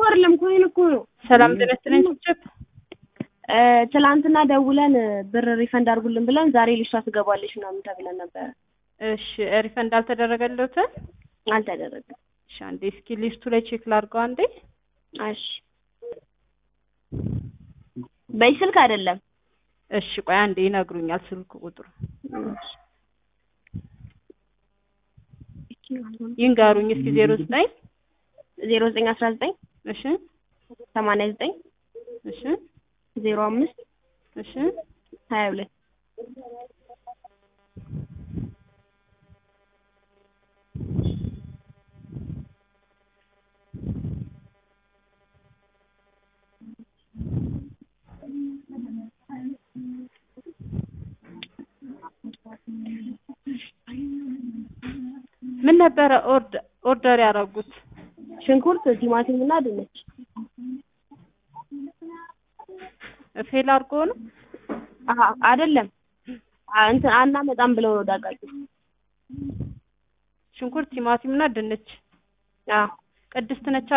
አይደለም ኮይን እኮ ነው። ሰላም ጤና ይስጥልኝ ችፕ እ ትላንትና ደውለን ብር ሪፈንድ አድርጉልን ብለን ዛሬ ልጅቷ ትገባለች ምናምን ተብለን ነበረ። እሺ ሪፈንድ አልተደረገልዎትም? አልተደረገም። እሺ አንዴ እስኪ ሊስቱ ላይ ቼክ ላድርገው አንዴ። እሺ በዚህ ስልክ አይደለም። እሺ ቆይ አንዴ ይነግሩኛል ስልክ ቁጥሩ ይንገሩኝ እስኪ ዜሮ ዘጠኝ ዜሮ ዘጠኝ አስራ ዘጠኝ እሺ ሰማንያ ዘጠኝ እሺ ዜሮ አምስት እሺ ሀያ ሁለት ምን ነበረ ኦርደር ኦርደር ያደረጉት? ሽንኩርት፣ ቲማቲም እና ድንች ፌል አድርጎ ነው? አሀ አይደለም አ- እንትን አናመጣም ብለው ነው ዳቃቂ ሽንኩርት፣ ቲማቲም እና ድንች አዎ ቅድስት ነች